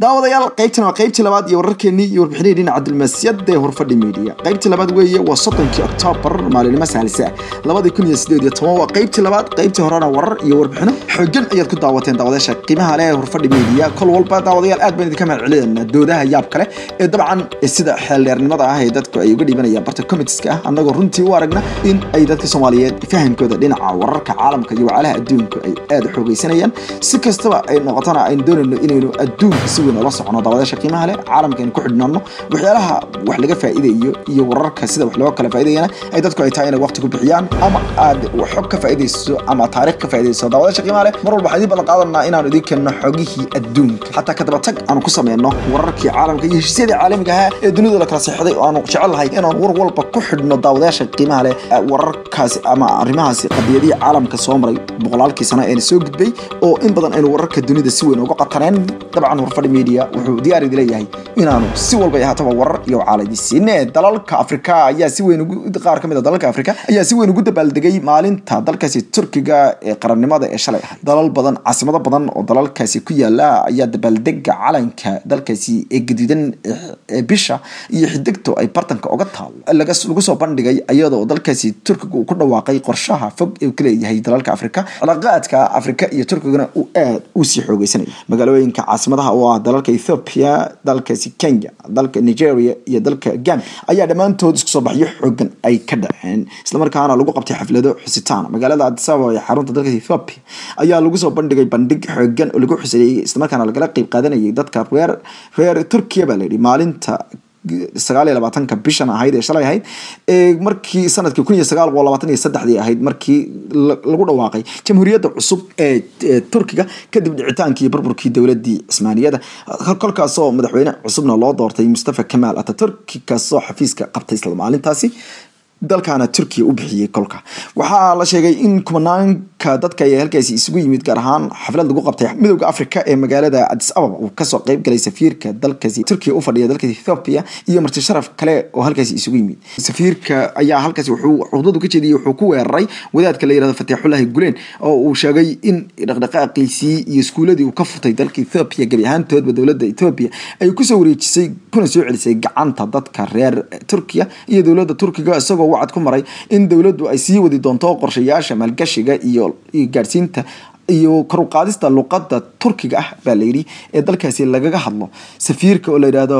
daawadayaal qaybtan waa qaybtii labaad iyo wararkeenii iyo warbixinihii dhinaca dulmaasiyada ee horfadhi media qaybtii labaad weeye waa soddonkii oktoobar maalinimo saalisa labadii kun iyo sideed iyo toban waa qaybtii labaad qaybtii horena warar iyo warbixino xoogan ayaad ku daawateen daawadayaasha qiimaha leh ee horfadhi media kol walba daawadayaal aad baan idinka mahad celinayna doodaha yaab kale ee dabcan sida xeeldheernimada ah ee dadku ay uga dhibanayaan barta comitiska ah annagoo runtii u aragna in ay dadka soomaaliyeed fahamkooda dhinaca wararka caalamka iyo wacalaha adduunka ay aada u xoogeysanayaan si kastaba ay noqotona aynu doonayno inaynu adduunka si weyn ula socono daawadayaasha qiimaha leh caalamka aynu ku xidhnaano waxyaalaha wax laga faa'iidayo iyo wararka sida wax looga kala faa'iidayana ay dadku ay tahay inay waqti ku bixiyaan ama aad xog ka faa'iidayso ama taariikh ka faa'iidayso daawadayaasha qiimaha leh mar walba waxaan idin ballan qaadanaa inaanu idin keenno xogihii adduunka xataa ka daba tag aanu ku sameyno wararkii caalamka iyo heshiisyadii caalamiga ahaa ee dunida la kala seexday oo aanu jecelahay inaan war walba ku xidhno daawadayaasha qiimaha leh wararkaasi ama arrimahaasi qadiyadihii caalamka soo maray boqolaalkii sano eena soo gudbay oo in badan aynu wararka dunida si weyn uga qataneen dabcan warfadhi media wuxuu diyaar idi leeyahay inaanu si walba ay ahaataba warar iyo caaladi siine dalalka afrika ayaa si weyn qaar ka mid a dalalka afrika ayaa si weyn ugu dabaaldegay maalinta dalkaasi turkiga ee qarannimada ee shalay ahayd dalal badan caasimado badan oo dalalkaasi ku yaala ayaa dabaaldega calanka dalkaasi ee gaduudan ee bisha iyo xidigto ay bartanka uga taal lagu soo bandhigay iyadoo dalkaasi turkiga uu ku dhawaaqay qorshaha fog ee uu ka leeyahay dalalka afrika cilaaqaadka afrika iyo turkigana uu aad u sii xoogeysanaya magaalooyinka caasimadaha oo ah dalalka ethiopia dalkaasi kenya dalka nigeria iyo dalka gambia ayaa dhammaantood isku soo baxyo xoogan ay ka dhaceen islamarkaana lagu qabtay xaflado xusitaan magaalada addis ababa ee xarunta dalka ethiopia ayaa lagu soo bandhigay bandhig xoogan oo lagu xuseeyey islamarkaana lagala qeyb qaadanayay dadka reer reer turkiya baa layidhi maalinta sagaal iyo labaatanka bishan ahayd ee shalay ahayd ee markii sanadkii kun iyo sagaal boqol labaatan iyo saddexdii ahayd markii lagu dhawaaqay jamhuuriyadda cusub ee turkiga kadib dhicitaankii burburkii dowladii cismaaniyada kolkaasoo madaxweyne cusubna loo doortay mustafa kamaal ataturki kaasoo xafiiska qabtay isla maalintaasi dalkaana turkiya u bixiyey kolka waxaa la sheegay in kumanaanka dadka ayaa halkaasi isugu yimid gaar ahaan xaflad lagu qabtay midowda africa ee magaalada addis ababa uu kasoo qeyb galay safiirka dalkaasi turkiya u fadhiya dalka ethiopia iyo marti sharaf kale oo halkaasi isugu yimid safiirka ayaa halkaasi wuxuu cudadu ka jeediyey wuxuu ku weeraray wadaadka la yirahdo fatixullahi gulen oo uu sheegay in dhaqdhaqaaqiisii iyo iskuuladii uu ka furtay dalka ethiopia gebi ahaantoodba dowladda ethiopia ay kusoo wareejisay kuna soo celisay gacanta dadka reer turkiya iyo dowladda turkiga isagoo wacad ku maray in dowladdu ay sii wadi doonto qorshayaasha maalgashiga iyo gaadhsiinta iyo karuqaadista luqadda turkiga ah baa layidhi ee dalkaasi lagaga hadlo safiirka oo la yidhaahdo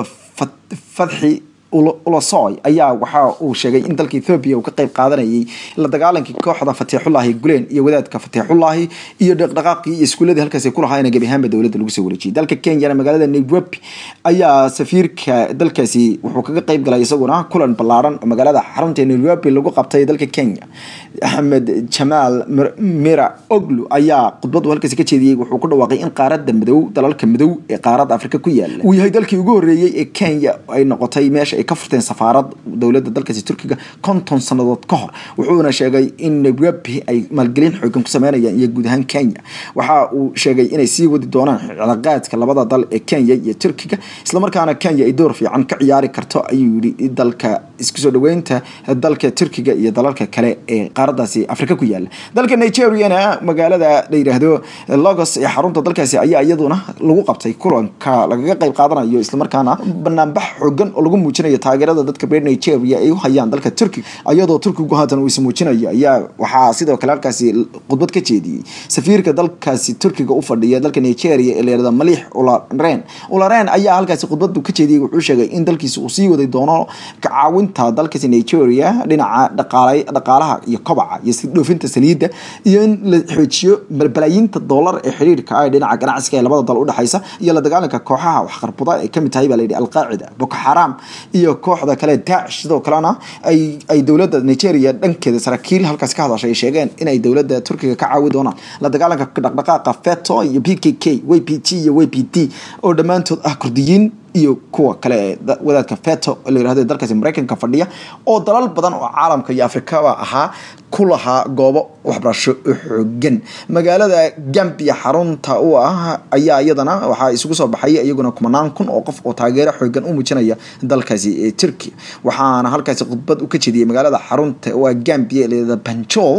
fadxi ulasoy ayaa waxa uu sheegay in dalka ethoobia uu ka qeyb qaadanayay la dagaalankii kooxda fatiixullaahi gulen iyo wadaadka fatiixullaahi iyo dhaqdhaqaaqii iyo iskuuladii halkaasi ku lahaayna gebi ahaanba dowladda lagu soo wareejiyay dalka kenyana magaalada nairobi ayaa safiirka dalkaasi wuxuu kaga qeyb galay isaguna kulan ballaaran oo magaalada xarunta nairobi lagu qabtay dalka kenya axmed jamaal mira oglu ayaa khudbadu halkaasi ka jeediyey wuxuu ku dhawaaqay in qaaradda madow dalalka madow ee qaaradda afrika ku yaala uu yahay dalkii ugu horreeyey ee kenya ay noqotay meesha ay ka furteen safaarad dowladda dalkaasi turkiga konton sannadood ka hor wuxuuna sheegay in nairobi ay maalgelin xoogan ku sameynayaan iyo guud ahaan kenya waxa uu sheegay inay sii wadi doonaan cilaaqaadka labada dal ee kenya iyo turkiga islamarkaana kenya ay door fiican ka ciyaari karto ayuu yidhi dalka isku soo dhaweynta dalka turkiga iyo dalalka kale ee qaaradaasi afrika ku yaala dalka nigeriana magaalada la yidhaahdo logos ee xarunta dalkaasi ayaa iyaduna lagu qabtay kulanka lagaga qeyb qaadanayo islamarkaana banaanbax xoogan oo lagu muujinayo taageerada dadka reer nigeria ay u hayaan dalka turkiga iyadoo turkigu haatan uu ismuujinayo ayaa waxaa sidoo kale halkaasi khudbad ka jeediyey safiirka dalkaasi turkiga u fadhiya dalka nigeria ee layirahdo maliix ularen ularen ayaa halkaasi khudbadu ka jeediyey wuxuu sheegay in dalkiisa uu sii wadi doono kacaawinta dalkaasi nigeria dhinaca dhaqaalaha iyo kobaca iyo dhoofinta saliidda iyo in la xoojiyo balbalaayiinta doolar ee xiriirka ah dhinaca ganacsiga ee labada dal udhexaysa iyo la dagaalanka kooxaha waxqarbuda ay kamid tahay baa layidhi alqaacida boko xaram iyo kooxda kale daacish sidoo kalena ay dowladda nigeria dhankeeda saraakiil halkaas ka hadashay ay sheegeen inay dowladda turkiga ka caawi doonaan la dagaalanka dhaqdhaqaaqa feto iyo p k k w p t iyo w p t oo dhammaantood ah kurdiyiin iyo kuwa kale ee wadaadka feto la yirahdo dalkaasi maraykanka fadhiya oo dalal badan oo caalamka iyo afrikaba ahaa ku lahaa goobo waxbarasho xoogan magaalada gambia xarunta u ah ayaa iyadana waxaa isugu soo baxay iyaguna kumanaan kun oo qof oo taageero xoogan u muujinaya dalkaasi ee turkiya waxaana halkaasi khudbad u ka jeediyay magaalada xarunta waa gambia leeda banjol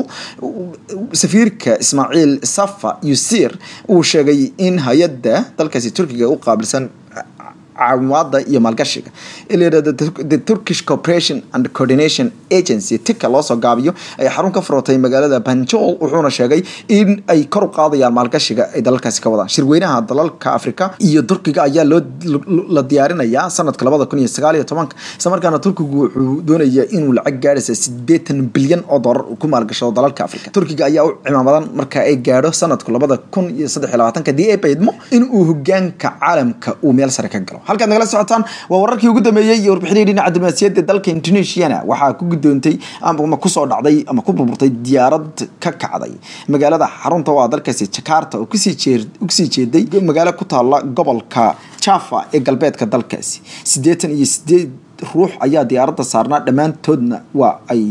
safiirka ismaaciil safa yusir uu sheegay in hay-adda dalkaasi turkiga u qaabilsan caawimaada iyo maalgashiga ilayirahdo the turkish corporation and coordination agency tika loosoo gaabiyo ay xarun ka furotay magaalada banjol wuxuuna sheegay in ay kor u qaadayaan maalgashiga ay dalalkaasi ka wadaan shirweynaha dalalka afrika iyo turkiga ayaa loo la diyaarinayaa sanadka labada kun iyo sagaal iyo tobanka isla markaana turkigu wuxuu doonaya inuu lacag gaadhaysa sideetan bilyan oo doolar ku maalgashado dalalka afrika turkiga ayaa u cimaamadan marka ay gaadho sanadku labada kun iyo saddex iyo labaatanka dii ay baydmo inuu hogaanka caalamka uu meel sare ka galo halkaad nagala socotaan waa wararkii ugu dambeeyey iyo warbixinii dhinaca diblomaasiyadda dalka indonesiana waxaa ku gudoontay ama kusoo dhacday ama ku burburtay diyaarad ka kacday magaalada xarunta waa dalkaasi jakarta oo kusii jeeday magaalo ku taala gobolka java ee galbeedka dalkaasi siddeetan iyo sideed ruux ayaa diyaaradda saarnaa dhammaantoodna waa ay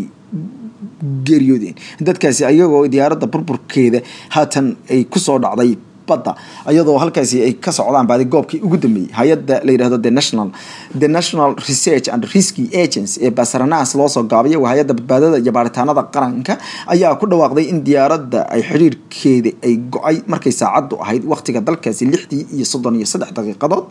geeriyoodeen dadkaasi ayagoo diyaaradda burburkeeda haatan ay kusoo dhacday badda iyadoo halkaasi ay ka socdaan baadi goobkii ugu dambeeyey hay-adda la yidhahdo the national the national research and risky agency ee basaranas loosoo gaabaya waa hay-adda badbaadada iyo baaritaanada qaranka ayaa ku dhawaaqday in diyaaradda ay xiriirkeeda ay go-ay markay saacaddu ahayd waqtiga dalkaasi lixdii iyo soddon iyo saddex daqiiqadood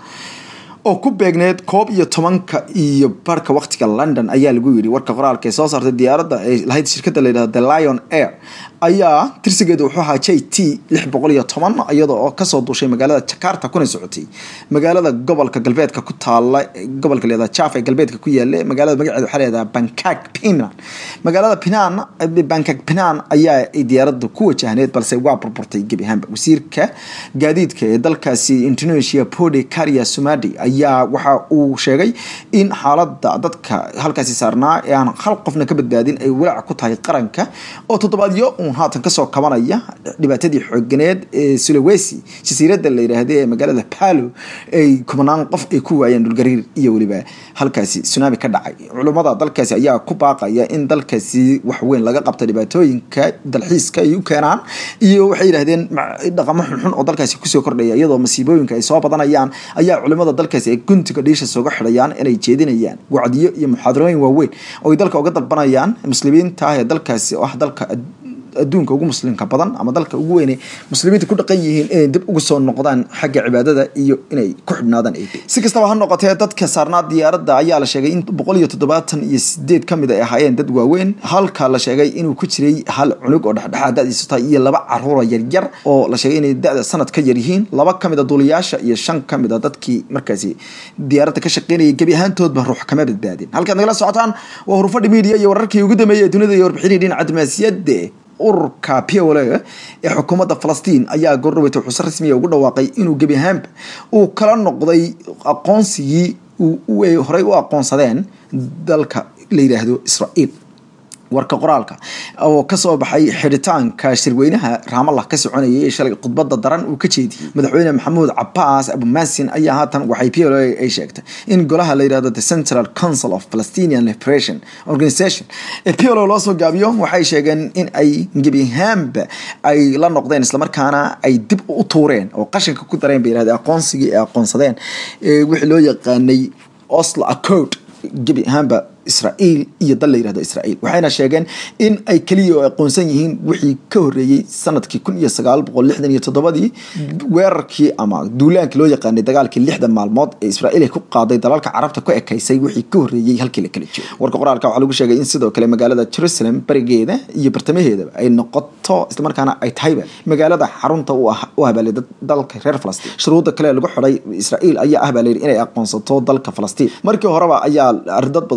oo ku beegneed koob iyo tobanka iyo barka waqtiga london ayaa lagu yiri warka qoraalka ee soo saartay diyaaradda ay lahayd shirkadda layidhahdo the lion air ayaa tirsigeedu wuxuu ahaa j t lix boqol iyo toban iyada oo kasoo duushay magaalada jakarta kuna socotay magaalada gobolka galbeedka ku taala gobolka leeda java ee galbeedka ku yaala magaalada magaceeda waxaa leedaha bangkok pinan magaalada pinan bangkok pinan ayaa diyaaradda ku wajahneed balse waa burburtay gebi ahaanba wasiirka gaadiidka ee dalkaasi indonesia pode karia sumadi ayaa waxa uu sheegay in xaalada dadka halkaasi saarnaa ee aan hal qofna ka badbaadin ay walaac ku tahay qaranka oo toddobaadyo uun haatan kasoo kabanaya dhibaatadii xooganeed ee sulawesi jasiiradda la yidhaahda ee magaalada palo ay kumanaan qof ay ku waayeen dhulgariir iyo weliba halkaasi tsunami ka dhacay culummada dalkaasi ayaa ku baaqaya in dalkaasi waxweyn laga qabta dhibaatooyinka dalxiiska ay u keenaan iyo waxay yidhahdeen dhaqamo xunxun oo dalkaasi kusoo kordhaya iyadoo masiibooyinka ay soo badanayaan ayaa culimada dalkaasi ay guntiga dhiisha sooga xidhayaan inay jeedinayaan wacdiyo iyo muxaadarooyin waaweyn oo ay dalka uga dalbanayaan muslimiinta ah ee dalkaasi oo ah dalka adduunka ugu muslimka badan ama dalka ugu weyne muslimiinta ku dhaqan yihiin inay dib ugu soo noqdaan xagga cibaadada iyo inay ku xidhnaadaan eb si kastaba ha noqotee dadka saarnaa diyaaradda ayaa la sheegay in boqol iyo toddobaatan iyo sideed ka mid ay ahaayeen dad waaweyn halka la sheegay inuu ku jiray hal cunug oo dhexdhexaad dadiisu tahay iyo laba caruura yaryar oo la sheegay inay da-da sanad ka yar yihiin laba ka mid a duuliyaasha iyo shan ka mid a dadkii markaasi diyaaradda ka shaqeynayay gebi ahaantoodba ruux kama badbaadin halkaad nagala socotaan waa hurufadhi media iyo wararkii ugu dambeeyay ee dunida iyo warbixinii dhinaca diblomaasiyadda ururka pole ee xukuumadda falastiin ayaa goordhaweyta xuuse rasmiya ugu dhawaaqay inuu gebi ahaanba uu kala noqday aqoonsigii ay horey u aqoonsadeen dalka la yidhaahdo israa'iil warka qoraalka oo kasoo baxay xidhitaanka shirweynaha raamallah ka soconayay ee shalay khudbada daran uu ka jeediyey madaxweyne maxamuud cabaas abumasin ayaa haatan waxay p l ay sheegtay in golaha la yidhahdo the central council of palestinian liberation organization ee p l loo soo gaabiyo waxay sheegeen in ay gebihaanba ay la noqdeen islamarkaana ay dib u tuureen oo qashinka ku dareen bay yidhahdeen aqoonsigii ay aqoonsadeen wixii loo yaqaanay oslo accord gebi ahaanba israa'iil iyo dal la yirahdo israa'iil waxayna sheegeen in ay keliya oo aqoonsan yihiin wixii ka horreeyey sanadkii kun iyo sagaal boqol lixdan iyo toddobadii weerarkii ama duulaankii loo yaqaanay dagaalkii lixdan maalmood ee israa'iil ay ku qaaday dalalka carabta ku ekaysay wixii ka horreeyey halkii la kala joogo warka qoraalka waxaa lagu sheegay in sidoo kale magaalada jerusalem barigeeda iyo bartamaheedaba ay noqoto islamarkaana ay tahayba magaalada xarunta u habaalay dalka reer falastiin shuruudda kale lagu xidhay israa'iil ayaa ah baa layidhi inay aqoonsato dalka falastiin markii horeba ayaa dad badan aad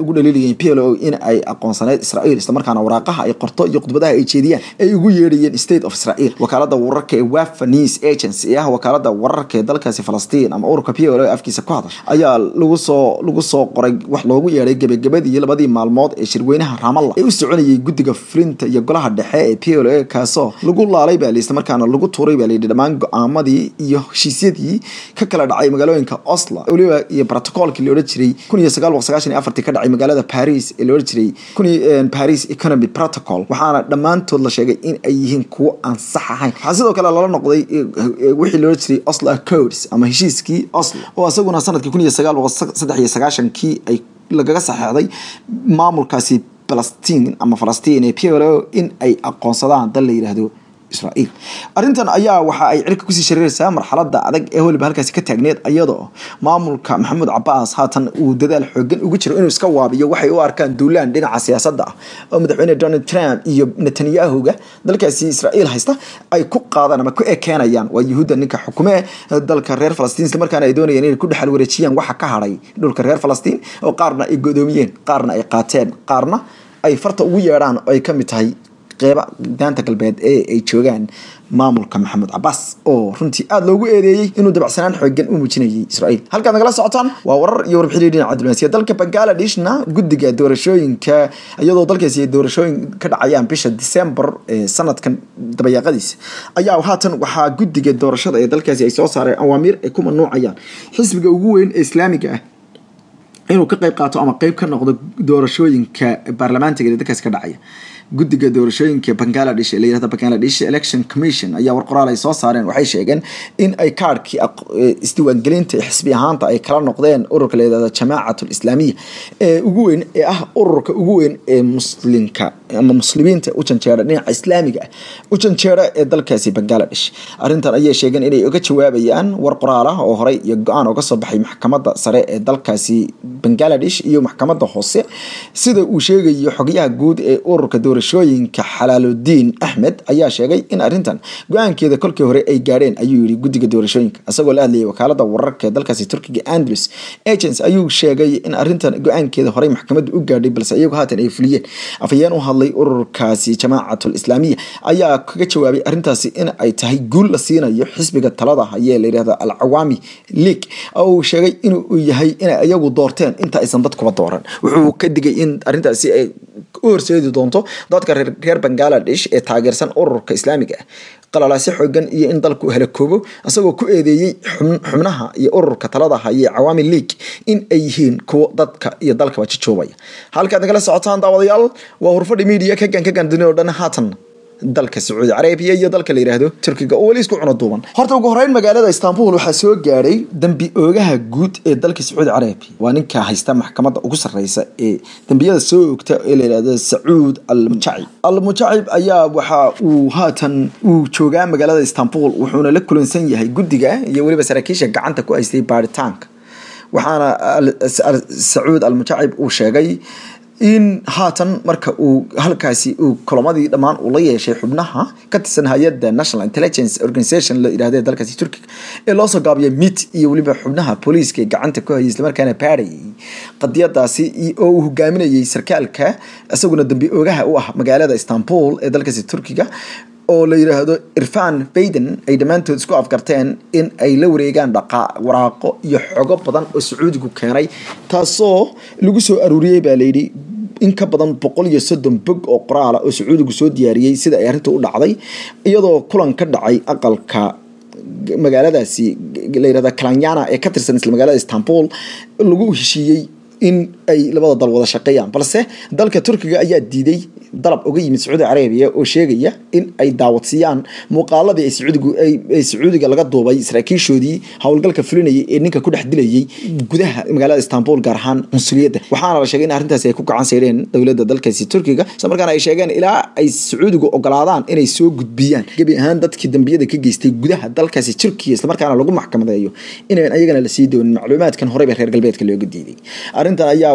aada ugu dhaliilayeen p l o in ay aqoonsaneyd israel islamarkaana waraaqaha ay qorto iyo khudbadaha ay jeediyaan ay ugu yeedhayeen state of israel wakaalada wararka ee wafa news agency ee ah wakaalada wararka ee dalkaasi falastiin ama ururka p l o afkiisa ku hadasha ayaa lagu soo lagu soo qoray wax loogu yeedhay gebagabadii labadii maalmood ee shirweynaha raamalla ee u soconayay guddiga fulinta iyo golaha dhexe ee p l o kaasoo lagu laalay baa layidhi islamarkaana lagu tuuray baa layidhi dhammaan go-aamadii iyo heshiisyadii ka kala dhacay magaalooyinka oslo weliba iyo protocolkii la odhan jiray kun iyo sagaal boqol sagaashan iyo afartii ka dhacay magaalada paris ee la odhan jiray kun paris economy protocol waxaana dhammaantood la sheegay in ay yihiin kuwo aan sax ahayn waxaa sidoo kale lala noqday wixii la odhan jiray oslo accords ama heshiiskii oslo oo isaguna sanadkii kun iyo sagaal boqol saddex iyo sagaashankii ay lagaga saxeexday maamulkaasi falastiin ama falastiin ee p l o in ay aqoonsadaan dal la yidhaahdo israel arrintan ayaa waxa ay cirka kusii shareeraysaa marxalada adag ee weliba halkaasi ka taagneed iyadoo maamulka maxamuud cabaas haatan uu dadaal xoogan ugu jiro inuu iska waabiyo waxay u arkaan duulaan dhinaca siyaasadda ah oo madaxweyne donald trump iyo netanyahuga dalkaasi israel haysta ay ku qaadaan ama ku ekeenayaan waa yuhuudda ninka xukume dalka reer falastiin isla markaana ay doonayeen inay ku dhexal wareejiyaan waxa ka hadhay dhulka reer falastiin oo qaarna ay godoomiyeen qaarna ay qaateen qaarna ay farta ugu yeedhaan oo ay ka mid tahay qeyba daanta galbeed ee ay joogaan maamulka maxamed cabaas oo runtii aada loogu eedeeyey inuu dabacsanaan xoogan u muujinayay israel halkaad nagala socotaan waa warar iyo warbixin dhinaca diblomaasiya dalka bangaaladishna guddiga doorashooyinka iyadoo dalkaasi doorashooyin ka dhacayaan bisha december ee sanadkan dabayaaqadiisa ayaa haatan waxaa guddiga doorashada ee dalkaasi ay soo saareen awaamiir ay ku mamnuucayaan xisbiga ugu weyn ee islaamiga ah inuu ka qayb qaato ama qeyb ka noqdo doorashooyinka baarlamaantiga ee dalkaasi ka dhacaya guddiga doorashooyinka bangaladesh ee la yirahdo bangaladesh election commission ayaa war qoraal ay soo saareen waxay sheegeen in ay kaadhkii isdiiwaangelinta xisbi ahaanta ay kala noqdeen ururka la yirahdo jamaacat islaamiya ee ugu weyn ee ah ururka ugu weyn ee muslimka ama muslimiinta u janjeera dhinaca islaamiga ah u janjeera ee dalkaasi bangaladesh arrintan ayay sheegeen inay uga jawaabayaan war qoraal ah oo horey iyo go-aan oga soo baxay maxkamadda sare ee dalkaasi bangaladesh iyo maxkamadda hoose sida uu sheegayo xogyaha guud ee ururka doorashooyinka xalaaludiin axmed ayaa sheegay in arrintan go-aankeeda kolkii hore ay gaadheen ayuu yihi guddiga doorashooyinka isagoo la hadlayay wakaalada wararka ee dalkaasi turkiga andrews agents ayuu sheegay in arrintan go-aankeeda horey maxkamadda u gaadhay balse iyagu haatan ay fuliyeen afhayeen u hadlay ururkaasi jamaacatul islaamiya ayaa kaga jawaabay arrintaasi in ay tahay guul la siinayo xisbiga talada hayee la yidhahdo al cawaami league oo uu sheegay inuu yahay inay iyagu doorteen inta aysan dadkuba dooran wuxuu ka digay in arrintaasi ay u horseedi doonto dadka reer bangaladesh ee taageersan ururka islaamiga ah qalalaasi xoogan iyo in dalku halakoobo isagoo ku eedeeyey xubnaha iyo ururka talada haye cawaami league in ay yihiin kuwo dadka iyo dalkaba jajoobaya halkaad nagala socotaan daawadayaal waa hurfadhi media kagan kagan dunida o dhan haatan dalka sacuudi carabiya iyo dalka la yidhaahdo turkiga oo weli isku cuno duuban horta ugu horeyn magaalada istanbul waxaa soo gaadhay dambi oogaha guud ee dalka sacuudi carabiya waa ninka haysta maxkamadda ugu sarreysa ee dambiyada soo ogta ee la yidhahdo sacuud al mujacib al mujacib ayaa waxa uu haatan uu joogaa magaalada istanbul wuxuuna la kulansan yahay guddiga iyo weliba saraakiisha gacanta ku haystay baaritaanka waxaana sacuud al mujacib uu sheegay in haatan marka uu halkaasi uu kulamadii dhammaan uu la yeeshay xubnaha ka tirsan hay-adda national intelligence organization la yidhahda dalkaasi turkiga ee loosoo gaabiyay mit iyo weliba xubnaha booliiska ee gacanta ku hayay islamarkaana baarayay qadiyadaasi oo uu hogaaminayay sarkaalka isaguna dambi oogaha u ah magaalada istanbul ee dalkaasi turkiga oo la yidhaahdo irfan bayden ay dhammaantood isku afgarteen in ay la wareegaan dhaqaa waraaqo iyo xogo badan oo sacuudigu keenay taasoo lagu soo aruuriyey baa layidhi in ka badan boqol iyo soddon bog oo qoraala oo sacuudigu soo diyaariyey sida ay arrinta u dhacday iyadoo kulan ka dhacay aqalka magaaladaasi la yirahda kalanyana ee ka tirsan isla magaalada istanbul lagu heshiiyey in ay labada dal wada shaqeeyaan balse dalka turkiga ayaa diiday dalab uga yimid sacuudi carabiya oo sheegaya in ay daawadsiiyaan muuqaaladii ay sacuudigu ay sacuudiga laga duubay saraakiishoodii howlgalka fulinayay ee ninka ku dhex dilayay gudaha magaalada istanbul gaar ahaan qunsuliyadda waxaana la sheegay in arrintaasi ay ku gacan sayreen dowladda dalkaasi turkiga isla markaana ay sheegeen ilaa ay sacuudigu ogolaadaan inay soo gudbiyaan gebi ahaan dadkii dambiyada ka geystay gudaha dalkaasi turkiya islamarkaana lagu maxkamadeeyo inayn ayagana lasii doonin macluumaadkan horeyba reer galbeedka looga diiday arrintan ayaa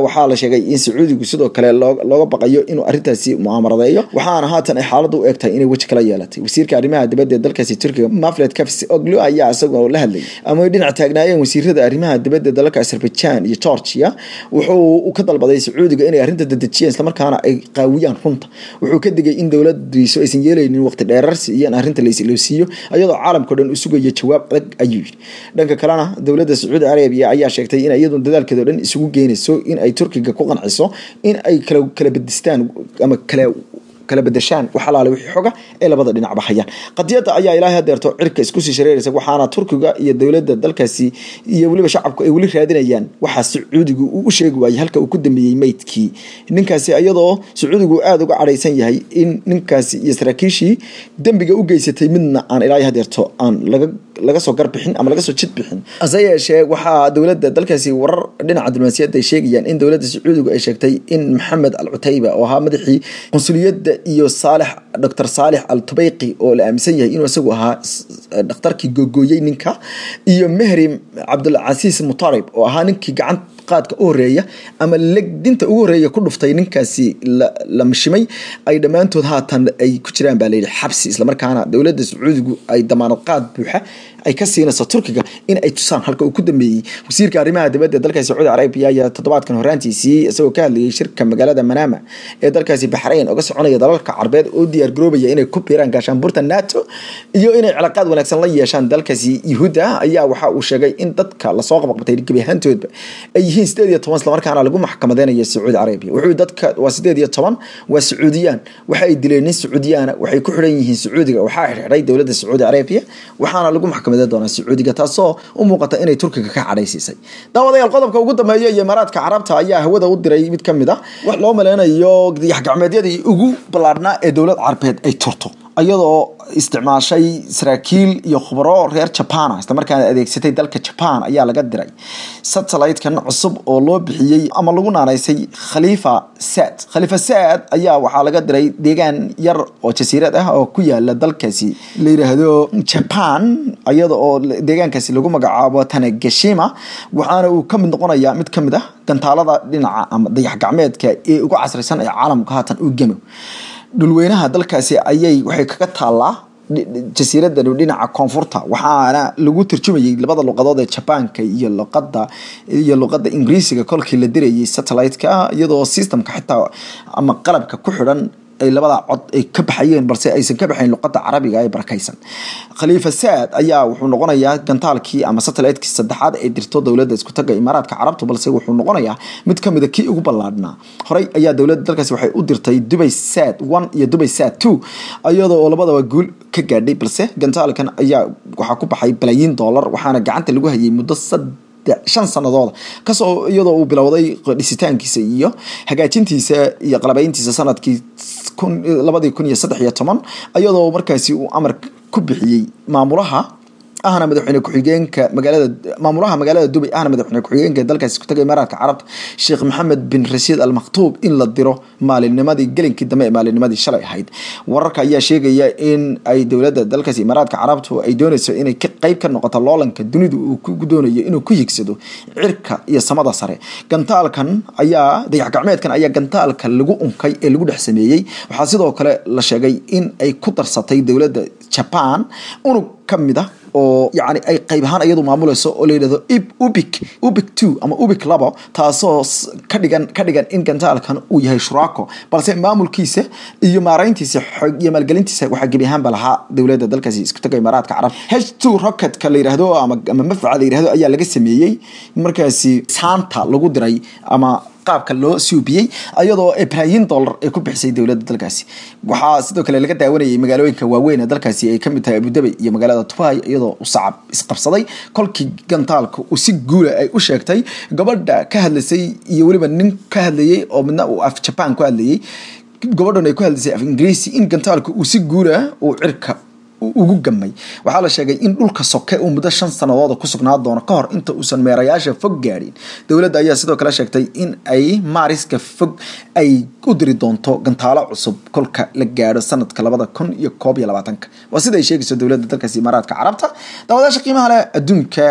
waxaa la sheegay in sacuudigu sidoo kale looga baqayo inuu arrintaasi mu'aamaradeeyo waxaana haatan ay xaaladdu u egtahay inay weji kala yeelatay wasiirka arrimaha dibadda ee dalkaasi turkiga mafled kafs oglu ayaa isagoo la hadlayay ama ay dhinac taagnaayeen wasiirada arrimaha dibadda dalalka azerbaijan iyo georgia wuxuu ka dalbaday sacuudiga inay arrinta dadejiyeen islamarkaana ay qaawiyaan runta wuxuu ka digay in dowladiisu aysan yeelaynin waqti dheerarsi iyo in arrinta laisilowsiiyo iyadoo caalamkao dhan u sugayo jawaab adag ayuu yidhi dhanka kalena dowladda sacuudi arabiya ayaa sheegtay in iyadu dadaalkeedo dhan isugu geynayso in ay turkiga ku qanciso in ay kala kala bedistaan ama kala kala bedeshaan wax alaale wixii xoga ee labada dhinacba hayaan qadiyadda ayaa ilaahay hadeerto cirka isku sii shareeraysa waxaana turkiga iyo dowladda dalkaasi iyo weliba shacabku ay weli raadinayaan waxaa sacuudigu uu u sheegi waayey halka uu ku dambeeyey meydkii ninkaasi iyadoo sacuudigu aada uga cadhaysan yahay in ninkaasi iyo saraakiishii dembiga u geysatay midna aan ilaahay hadeerto aan laga laga soo garbixin ama laga soo jid bixin hase yeeshee waxaa dowladda dalkaasi warar dhinaca diblomaasiyadda ay sheegayaan in dowladda sacuudigu ay sheegtay in maxamed al cutayba oo ahaa madaxii qunsuliyadda iyo saalex doctor saalex al tubeyqi oo la aaminsan yahay inuu isagu ahaa dhakhtarkii googooyey ninka iyo mehri cabdulcasiis mutarib oo ahaa ninkii gacan qaadka u horeeya ama legdinta ugu horeeya ku dhuftay ninkaasi la mishimay ay dhammaantood haatan ay ku jiraan baa layidhi xabsi islamarkaana dowladda sacuudigu ay damaanad qaad buuxa ay ka siinayso turkiga in ay tusaan halka uu ku dambeeyey wasiirka arrimaha dibadda dalkaasi sacuudi carabiya ayaa toddobaadkan horaantiisii isagoo ka hadlayay shirka magaalada manama ee dalkaasi baxrayn oga soconaya dalalka carbeed oo diyaar garoobaya inay ku biiraan gaashaanbuurta nato iyo inay cilaaqaad wanaagsan la yeeshaan dalkaasi yuhuudda ayaa waxa uu sheegay in dadka lasoo qabaqbatay gebi ahaantoodba ay yihiin sideed iyo toban islamarkaana lagu maxkamadeynayo sacuudi carabiya wuxuu dadka waa sideed iyo toban waa sacuudiyaan waxa ay dileen nin sacuudiyaana waxay ku xidhan yihiin sacuudiga waxaa xidhay dowladda sacuudi carabiya waxaana lagu maxkamad doona sacuudiga taasoo u muuqata inay turkiga ka cadhaysiisay daawadayaal qodobka ugu dambeeya iyo imaaraadka carabta ayaa hawada u diray mid ka mid ah wax loo maleynayo dayaxgacmeedyadii ugu ballaadhnaa ee dowlad carbeed ay turto iyadoo isticmaashay saraakiil iyo khubaro reer jabana islamarkaana adeegsatay dalka jaban ayaa laga diray satellite-kan cusub oo loo bixiyey ama lagu naanaysay khaliifa saad khaliifa saad ayaa waxaa laga diray deegaan yar oo jasiirad ah oo ku yaala dalkaasi la yidhaahdo jaban iyada oo deegaankaasi lagu magacaabo tanagashima waxaana uu ka mid noqonayaa mid ka mid ah gantaalada dhinaca ama dayax gacmeedka ee ugu casrisan ee caalamka haatan u gemo dhulweynaha dalkaasi ayay waxay kaga taallaa jasiiradda dhinaca koonfurta waxaana lagu turjumayay labada luqadood ee jabaanka iyo luqada iyo luqada ingiriisiga kolkii la dirayay satellite-ka iyadoo systemka xitaa ama qalabka ku xidhan ay labada cod ay ka baxayeen balse aysan ka baxayn luqada carabiga ee barakaysan khaliifa saad ayaa wuxuu noqonayaa gantaalkii ama satellite-kii saddexaad ee dirto dowladda isku taga imaaraadka carabta balse wuxuu noqonayaa mid ka mida kii ugu ballaadhnaa horey ayaa dowladda dalkaasi waxay u dirtay dubay sad one iyo dubay sad two iyadoo oo labadaba guul ka gaadhay balse gantaalkan ayaa waxaa ku baxay balaayiin dollar waxaana gacanta lagu hayay muddo sad shan sanadooda kasoo iyadoo uu bilowday dhisitaankiisa iyo hagaajintiisa iyo qalabayntiisa sanadkii labadii kun iyo saddex iyo toban iyadoo markaasi uu amar ku bixiyey maamulaha ahna madaxweyne ku-xigeenka magaalada maamulaha magaalada dubay ahna madaxweyne ku-xigeenka dalkaasi ku tagay imaaraadka carabta sheekh maxamed bin rashiid al maktuub in la diro maalinnimadii gelinkii dambe ee maalinnimadii shalay ahayd wararka ayaa sheegaya in ay dowladda dalkaasi imaaraadka carabtu ay doonayso inay qeyb ka noqoto loolanka dunidu uu ku doonayo inuu ku higsado cirka iyo samada sare gantaalkan ayaa dayax gacmeedkan ayaa gantaalka lagu unkay ee lagu dhex sameeyey waxaa sidoo kale la sheegay in ay ku darsatay dowladda jaban unug ka mid ah oo yani ay qayb ahaan iyadu maamuleyso oo la yidhahdo ubic ubic two ama ubic labo taasoo ka dhigan ka dhigan in gantaalkan uu yahay shuraako balse maamulkiisa iyo maarayntiisa iyo maalgelintiisa waxaa gebi ahaanba lahaa dowladda dalkaasi isku taga imaaraadka carab h two rocketka la yidhahdo ama ama mafca la yidhahdo ayaa laga sameeyey markaasi saanta lagu diray ama qaabka loo suubiyey iyadoo balaayiin dollar ay ku bixisay dowladda dalkaasi waxaa sidoo kale laga daawanayay magaalooyinka waaweyn ee dalkaasi ay kamid tahay abudabay iyo magaalada tubay iyadoo u sacab isqabsaday kolkii gantaalka uu si guula ay u sheegtay gabadha ka hadlaysay iyo weliba nin ka hadlayey oo midna uu af jaban ku hadlayey gabadhan ay ku hadlaysay af ingiriisi in gantaalka uu si guula uu cirka ugu gamay waxaa la sheegay in dhulka soke uu muddo shan sanadooda ku sugnaa doono ka hor inta uusan meerayaasha fog gaadhin dowladda ayaa sidoo kale sheegtay in ay maariska fog ay u diri doonto gantaalo cusub kolka la gaadho sanadka labada kun iyo koob iyo labaatanka waa sida ay sheegayso dowladda dalkaasi imaaraadka carabta daawadaasha qiimaha leh adduunka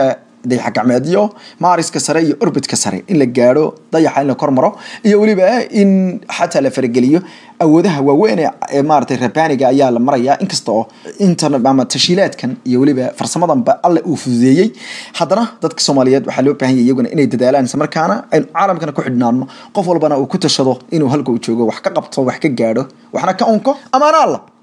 dayax gacmeedyo maariska sare iyo orbitka sare in la gaadho dayaxa in la kor maro iyo weliba in xataa la farageliyo awoodaha waaweyn ee maaragtay rabaniga ayaa la marayaa inkasta oo intan ama tashiilaadkan iyo weliba farsamadanba alle uu fududeeyey haddana dadka soomaaliyeed waxaa loo baahan yahay iyaguna inay dadaalaan isla markaana aynu caalamkana ku xidhnaano qof walbana uu ku tashado inuu halka uu joogo wax ka qabto wax ka gaadho waxna ka unko amaana alla